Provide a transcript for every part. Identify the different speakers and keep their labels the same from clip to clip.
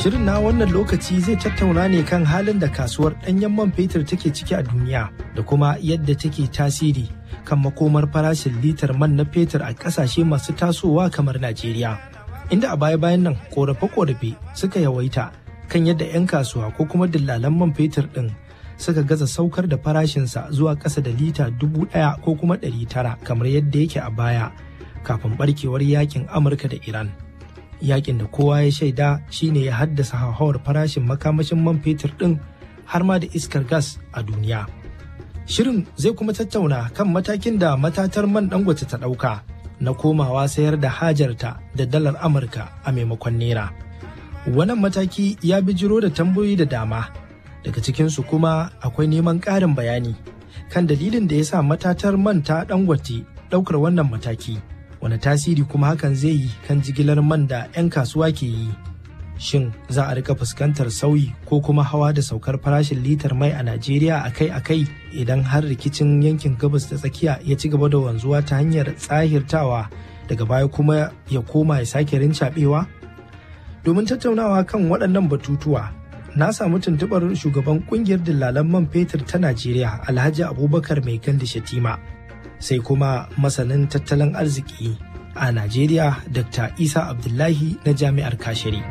Speaker 1: Shirin na wannan lokaci zai tattauna ne kan halin da kasuwar ɗanyen man fetur take ciki a duniya da kuma yadda take tasiri kan makomar farashin litar man na fetur a ƙasashe masu tasowa kamar Najeriya. Inda a baya-bayan nan ƙorafe-ƙorafe suka yawaita kan yadda 'yan kasuwa ko kuma dillalan man fetur ɗin suka gaza saukar da farashinsa zuwa ƙasa da lita dubu ɗaya ko kuma ɗari tara kamar yadda yake a baya kafin barkewar yakin Amurka da Iran. yakin da kowa ya shaida shine ya haddasa hauhawar farashin makamashin man fetur ɗin har ma da iskar gas a duniya. Shirin zai kuma tattauna kan matakin da matatar man dangote ta ɗauka na komawa sayar da hajarta da dalar Amurka a maimakon Naira. Wannan mataki ya bijiro da tambayoyi da dama, daga cikinsu kuma akwai neman ƙarin bayani kan dalilin da ya sa matatar man ta dangote ɗaukar wannan mataki. wani tasiri kuma hakan zai yi kan jigilar man da 'yan kasuwa ke yi shin za a rika fuskantar sauyi ko kuma hawa da saukar farashin litar mai a najeriya akai-akai idan har rikicin yankin gabas da tsakiya ya ci gaba da wanzuwa ta hanyar tsahirtawa daga baya kuma ya koma ya sake rincaɓewa domin tattaunawa kan waɗannan batutuwa na samu tuntuɓar shugaban ƙungiyar dillalan man fetur ta najeriya alhaji abubakar mai gandi shatima sai kuma masanin tattalin arziki a Najeriya Dr. Isa Abdullahi na Jami'ar Kashiri.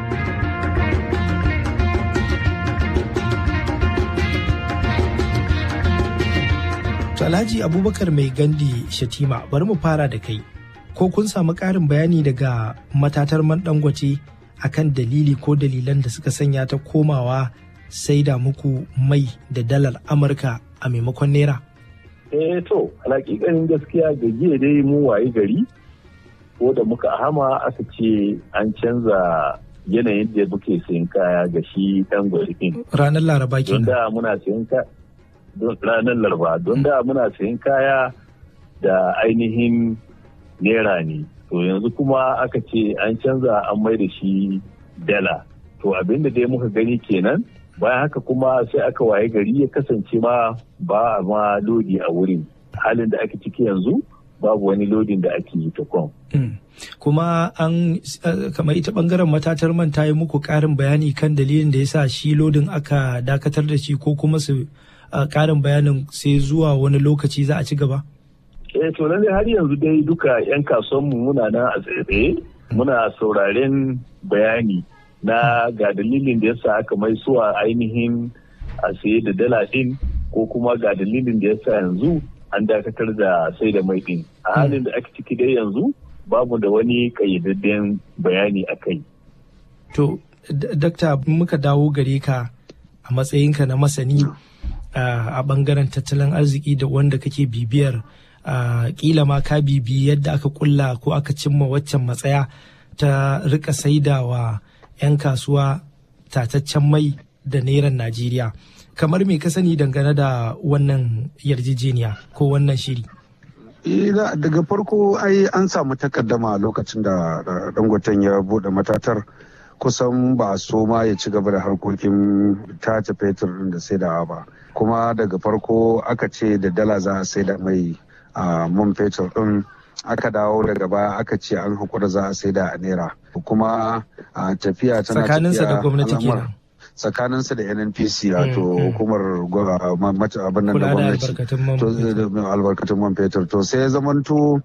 Speaker 1: Alhaji Abubakar mai gandi Shatima bari mu fara da kai. Ko kun samu ƙarin bayani daga matatar man dangote akan dalili ko dalilan da suka sanya ta komawa sai da muku mai da dalar Amurka a maimakon Naira?
Speaker 2: eh to alaƙiƙanin gaskiya ga jiya dai mu waye gari ko da muka hama aka ce an canza yanayin da muke sayan kaya ga shi dan gwarikin
Speaker 1: ranar laraba
Speaker 2: don da muna sayan ka ranar laraba don da muna sayan kaya da ainihin naira ne to yanzu kuma aka ce an canza an mai da shi dala to abinda dai muka gani kenan bayan haka kuma sai aka waye gari ya kasance ma ba a ma lodi a wurin halin da ake ciki yanzu babu wani lodin da ake yi ta kwan.
Speaker 1: kuma an kamar ita bangaren matatar man ta yi muku karin bayani kan dalilin da ya sa shi lodin aka dakatar da shi ko kuma su karin bayanin sai zuwa wani lokaci za a ci gaba?
Speaker 2: eh to lalle har yanzu dai duka 'yan kasuwanmu muna nan a tsaye muna sauraren bayani na ga dalilin da yasa aka mai suwa ainihin a saye da dala din ko kuma ga dalilin da yasa yanzu an dakatar da sai da mai din a halin da ake ciki dai yanzu babu da wani kayyadadden bayani a kai.
Speaker 1: To, dakta muka dawo gare ka a matsayinka na masani a bangaren tattalin arziki da wanda kake bibiyar kila ma ka bibi yadda aka kulla ko aka cimma waccan matsaya ta rika saidawa 'yan kasuwa tataccen mai da neran Najeriya. Kamar me ka sani dangane da wannan yarjejeniya ko wannan shiri?
Speaker 3: daga farko ai an samu takaddama lokacin da dangoten ya bude matatar kusan ba a so ma ya ci gaba da harkokin tace fetur da saidawa ba kuma daga farko aka ce da dala za a saida mai a man fetur din aka dawo daga baya aka ce an hakura za a saida a naira kuma a tafiya tana
Speaker 1: tsakaninsa da gwamnati kenan
Speaker 3: tsakaninsa da nnpc wato hukumar abin nan da gwamnati albarkatun man fetur to sai zamanto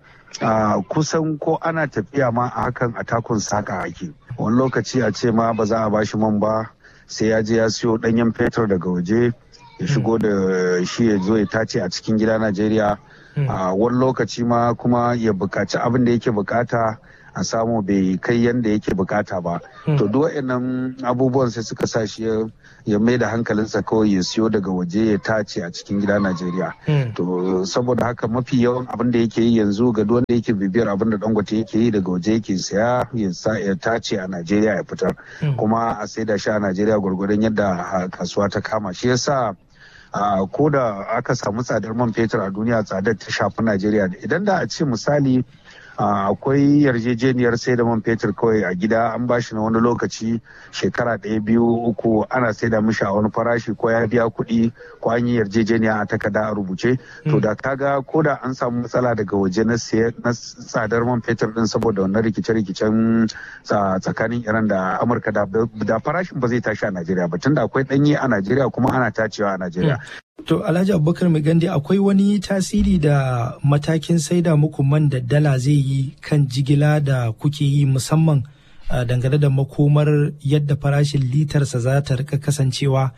Speaker 3: kusan ko ana tafiya ma a hakan a takun saka ake wani lokaci a ce ma ba za a bashi man ba sai ya je ya siyo danyen fetur daga waje ya shigo da shi ya zo ya tace a cikin gida najeriya a wani lokaci ma kuma ya bukaci abin da yake bukata a samu bai kai yadda yake bukata ba to duk waɗannan abubuwan sai suka sa shi ya mai da hankalinsa kawai ya siyo daga waje ya tace a cikin gida najeriya to saboda haka mafi yawan abin da yake yi yanzu ga duk wanda yake bibiyar abin da dangote yake yi daga waje yake saya ya tace a najeriya ya fitar kuma a saida shi a najeriya gwargwadon yadda kasuwa ta kama shi yasa Uh, ko da aka samu tsadar man fetur a duniya tsadar ta shafi Najeriya idan da a ce misali akwai yarjejeniyar sai da man fetur kawai a gida an bashi na wani lokaci shekara ɗaya biyu uku ana sai da mishi a wani farashi ko ya biya kuɗi ko an yi yarjejeniya a takarda a rubuce to da kaga ko da an samu matsala daga waje na tsadar man fetur din saboda wannan rikice-rikicen tsakanin iran da amurka da farashin ba zai tashi a najeriya ba tunda akwai ɗanye a najeriya kuma ana tacewa a najeriya
Speaker 1: To Alhaji Abubakar Gandi akwai wani tasiri da matakin saida muku man da dala zai yi kan jigila da kuke yi musamman dangane da makomar yadda farashin litarsa za ta rika kasancewa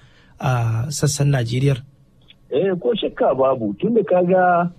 Speaker 1: a sassan Najeriya?
Speaker 2: Eh ko shakka babu tunda kaga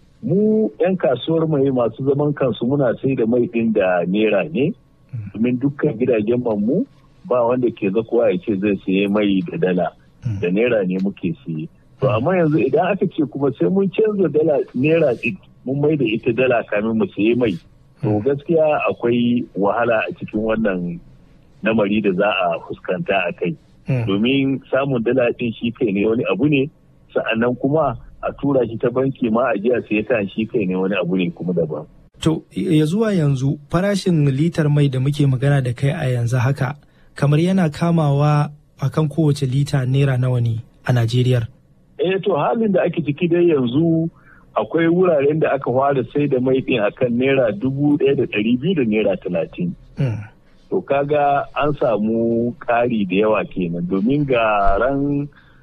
Speaker 2: mu 'yan kasuwar mai masu zaman kansu muna sai da mai ɗin da nera ne domin dukkan gidajen mu ba wanda ke zakuwa ya ce zai saye mai da dala da naira ne muke siye. To amma yanzu idan aka ce kuma sai mun canza dala naira mun mai da ita dala kamin mu sayi mai. To gaskiya akwai wahala a cikin wannan namari da za a fuskanta a kai. Domin samun dala ɗin shi kai ne wani abu ne sa'annan kuma a tura shi ta banki ma a jiya sai ta shi kai ne wani abu ne kuma daban.
Speaker 1: To ya zuwa yanzu farashin litar mai da muke magana da kai a yanzu haka kamar yana kamawa akan kowace lita naira nawa ne a Najeriya.
Speaker 2: eh to halin da ake ciki dai yanzu akwai wuraren da aka fara sai da mai din akan naira dubu ɗaya da ɗari biyu da naira talatin. To kaga an samu ƙari da yawa kenan domin ga ran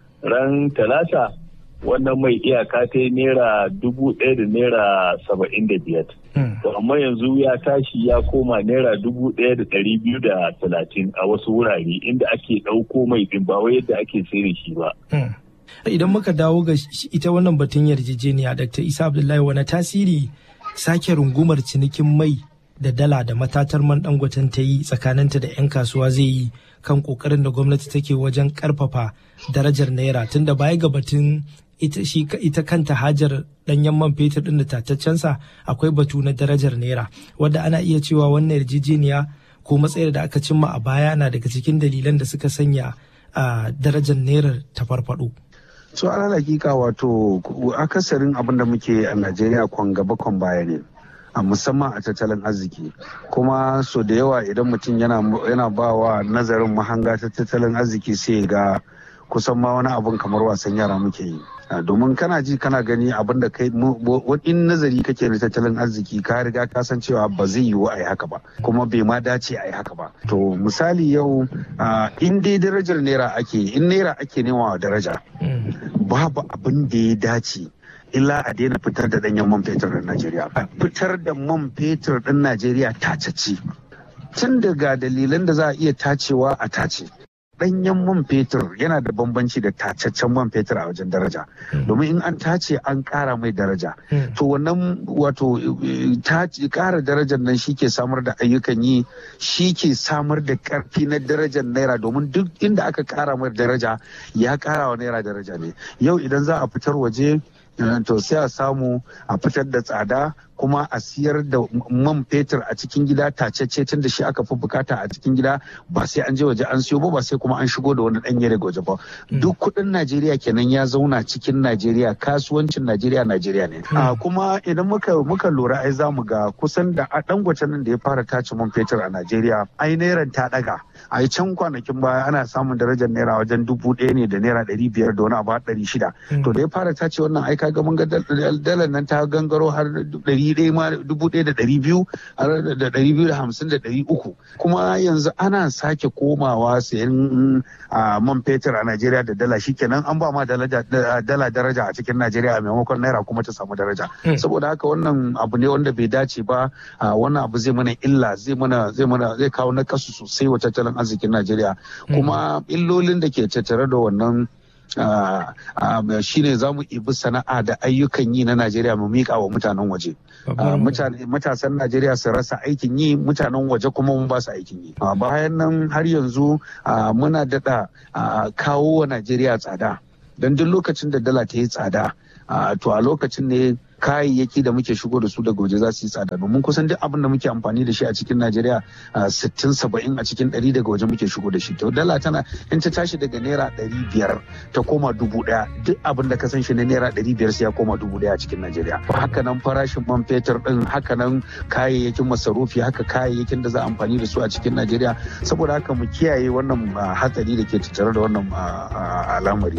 Speaker 2: ran talata wannan mai iyaka ta yi naira dubu ɗaya da naira saba'in da biyar. To amma yanzu ya tashi ya koma naira dubu ɗaya da ɗari biyu da talatin a wasu wurare inda ake ɗauko mai ɗin ba wai yadda ake sai da shi ba.
Speaker 1: idan muka dawo ga ita wannan batun yarjejeniya dr isa abdullahi wani tasiri sake rungumar cinikin mai da dala da matatar man dangoten ta yi tsakaninta da 'yan kasuwa zai yi kan kokarin da gwamnati take wajen karfafa darajar naira tunda baya ga batun ita, shi, ita kanta hajar danyen man fetur din da tataccensa akwai batu na darajar naira wadda ana iya cewa wannan yarjejeniya ko matsayar da aka cimma a baya na daga cikin dalilan da suka sanya a darajar naira ta farfado.
Speaker 3: so ala hakika wato akasarin abin da muke a najeriya kwan gaba kwan baya ne a musamman a tattalin arziki kuma so da yawa idan mutum yana ba wa nazarin mahanga ta tattalin arziki sai ga kusan ma wani abun kamar wasan yara muke yi domin kana ji kana gani abin da kai in nazari kake na tattalin arziki ka riga ka san cewa ba zai yiwu a yi haka ba kuma bai ma dace a yi haka ba to misali yau in dai darajar naira ake in naira ake nema daraja babu abin da ya dace illa a daina fitar da danyen man fetur ɗin Najeriya. Fitar da man fetur ɗin Najeriya taceci. Tun daga dalilan da za a iya tacewa a tace. Ɗanyen man fetur yana da bambanci da tacaccen man fetur a wajen daraja. Domin in an tace an ƙara mai daraja. To wannan wato ƙara darajar nan shi ke samar da ayyukan yi shi ke samar da ƙarfi na darajar naira domin duk inda aka ƙara mai daraja ya ƙara wa naira daraja ne. Yau idan za a fitar waje to sai a samu a fitar da tsada kuma a siyar da man fetur a cikin gida tacece tun da shi aka fi bukata a cikin gida ba sai an je waje an siyo ba ba sai kuma an shigo da wani danye daga waje ba duk kudin najeriya kenan ya zauna cikin najeriya kasuwancin najeriya najeriya ne kuma idan muka muka lura ai zamu ga kusan da a dangwace nan da ya fara tace man fetur a najeriya ai nairan ta daga a can kwanakin baya ana samun darajar naira wajen dubu ɗaya ne da naira ɗari biyar da wani abu ɗari shida to da ya fara tace wannan ai kaga mun ga dalar nan ta gangaro har ɗari ɗaya ma dubu ɗaya da ɗari biyu da ɗari biyu da hamsin da ɗari uku kuma yanzu ana sake komawa sayan man fetur a Najeriya da dala shikenan an ba ma dala daraja a cikin Najeriya a maimakon naira kuma ta samu daraja saboda haka wannan abu ne wanda bai dace ba wannan abu zai mana illa zai mana zai mana zai kawo nakasu sosai wa tattalin arzikin Najeriya kuma illolin da ke tattare da wannan shine za mu ibi sana'a da ayyukan yi na Najeriya mu miƙa wa mutanen waje. Matasan Najeriya su rasa aikin yi mutanen waje kuma mun ba su aikin yi. Bayan nan har yanzu muna daɗa kawo wa Najeriya tsada. Don duk lokacin da dala ta yi tsada to a lokacin ne kayayyaki da muke shigo da su daga waje za su yi tsada domin kusan duk abin da muke amfani da shi a cikin Najeriya sittin saba'in a cikin ɗari daga waje muke shigo da shi to dala tana in ta tashi daga naira ɗari biyar ta koma dubu ɗaya duk abin da ka san shi na naira ɗari biyar sai ya koma dubu ɗaya a cikin Najeriya haka nan farashin man fetur ɗin haka nan kayayyakin masarufi haka kayayyakin da za a amfani da su a cikin Najeriya saboda haka mu kiyaye wannan hatsari da ke tattare da wannan al'amari.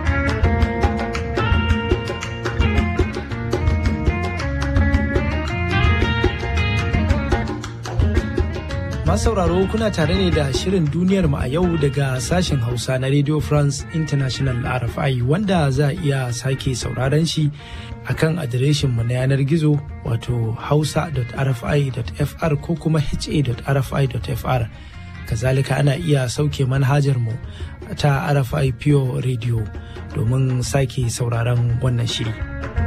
Speaker 1: sauraro kuna tare ne da shirin duniyar mu a yau daga sashen hausa na radio france international rfi wanda za a iya sake sauraron shi a kan adireshin mu na yanar gizo wato hausa.rfi.fr ko kuma ha.rfi.fr kazalika ana iya sauke manhajar mu ta rfi pure radio domin sake sauraron wannan shiri.